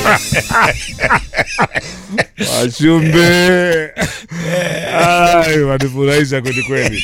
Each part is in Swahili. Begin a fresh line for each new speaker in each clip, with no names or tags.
Washumbe Ai, wanifurahisha kweli kweli.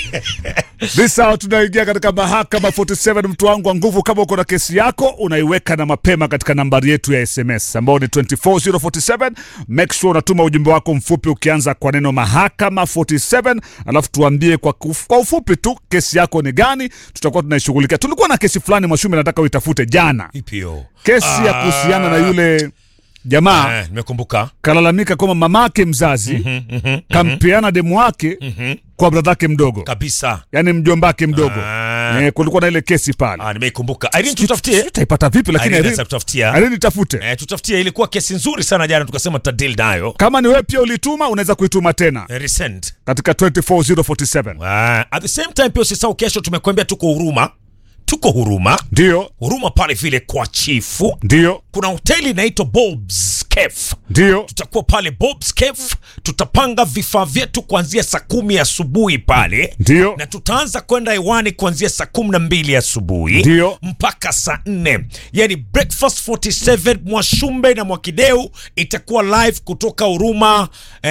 This hour tunaingia katika mahakama 47. Mtu wangu wa nguvu, kama uko na kesi yako unaiweka na mapema katika nambari yetu ya SMS ambao ni 24047. Make sure unatuma ujumbe wako mfupi ukianza kwa neno mahakama 47, alafu tuambie kwa, kuf, kwa ufupi tu kesi yako ni gani, tutakuwa tunaishughulikia. Tulikuwa na kesi fulani Mwashumbe, nataka uitafute jana,
Ipo.
kesi ya kuhusiana na yule jamaa
Eh, nimekumbuka.
kalalamika kwamba mamake mzazi kampeana demu wake kwa bradhake mdogo,
Kabisa.
yani mjombake mdogo.
Ah.
Eh, kulikuwa na ile kesi pale.
Ah, nimeikumbuka. Irene tutafutie.
Taipata vipi? Lakini
Irene
Irene-
sasa tutafutia.
Irene tafute.
Eh, tutafutie ilikuwa kesi nzuri sana jana tukasema tutadeal nayo.
Kama ni wewe pia ulituma, unaweza kuituma tena
Eh, Resend.
katika 24047
Ah, at the same time pia usisahau kesho tumekuambia tuko huruma. Tuko huruma.
ndio
Huruma pale vile kwa chifu.
ndio
Kuna hoteli inaitwa Bob's Cafe.
ndio
tutakuwa pale Bob's Cafe, tutapanga vifaa vyetu kuanzia saa kumi asubuhi pale
ndio
na tutaanza kwenda hewani kuanzia saa kumi na mbili asubuhi
Ndio.
mpaka saa nne yani breakfast 47 mwashumbe na mwakideu itakuwa live kutoka huruma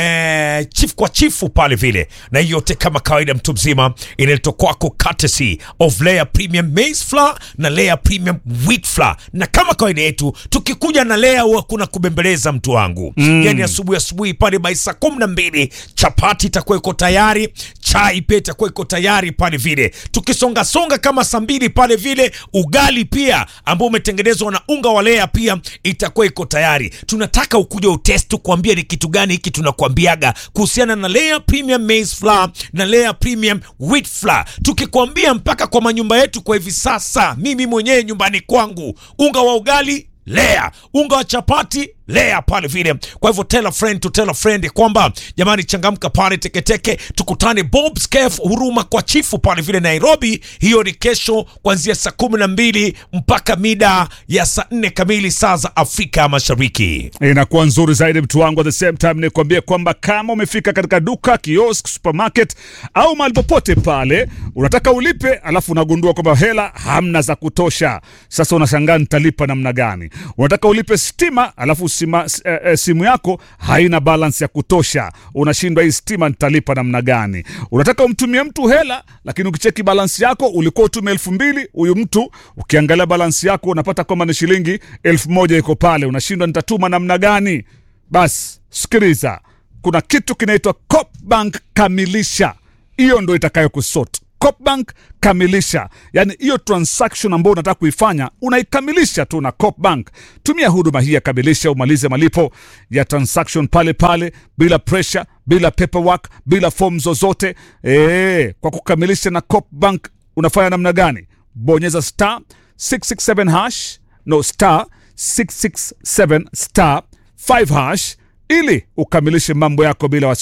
eh, chief kwa chifu pale vile na hiyo yote kama kawaida mtu mzima inaletwa kwako courtesy of layer premium maize flour na layer premium wheat flour na kama kawaida yetu tukikuja na layer huwa kuna kubembeleza mtu wangu mm. yani asubuhi asubuhi pale by saa kumi na mbili chapati itakuwa iko tayari chai pia itakuwa iko tayari pale vile tukisongasonga kama saa mbili pale vile ugali pia ambao umetengenezwa na unga wa lea pia itakuwa iko tayari tunataka ukuja utest kuambia ni kitu gani hiki tunakuambiaga kuhusiana na lea premium maize flour na lea premium wheat flour tukikwambia mpaka kwa manyumba yetu kwa hivi sasa mimi mwenyewe nyumbani kwangu unga wa ugali lea unga wa chapati lea pale vile kwa hivyo tell a friend to tell a friend kwamba jamani changamka pale teketeke tukutane bobs cafe huruma kwa chifu pale vile nairobi hiyo ni kesho kuanzia saa kumi na mbili mpaka mida ya saa nne kamili saa za afrika mashariki
inakuwa nzuri zaidi mtu wangu. At the same time nikuambie kwamba kama umefika katika duka, kiosk, supermarket au mahali popote pale unataka ulipe, alafu unagundua kwamba hela hamna za kutosha. Sasa unashangaa nitalipa namna gani? Unataka ulipe stima, alafu sima, s- eh, eh, simu yako haina balance ya kutosha, unashindwa hii stima nitalipa namna gani? Unataka umtumie mtu hela, lakini ukicheki balance yako ulikuwa utume elfu mbili huyu mtu ukiangalia balance yako unapata kwamba ni shilingi elfu moja iko pale, unashindwa nitatuma namna gani? Basi sikiliza, kuna kitu kinaitwa Copbank Kamilisha, hiyo ndo itakayo kusort Copbank kamilisha, yani hiyo transaction ambayo unataka kuifanya unaikamilisha tu na Copbank. Tumia huduma hii ya kamilisha, umalize malipo ya transaction pale pale, bila pressure, bila paperwork, bila form zozote. E, kwa kukamilisha na Copbank unafanya namna gani? Bonyeza star 667 hash no star 667 star 5 hash ili ukamilishe mambo yako bila wasi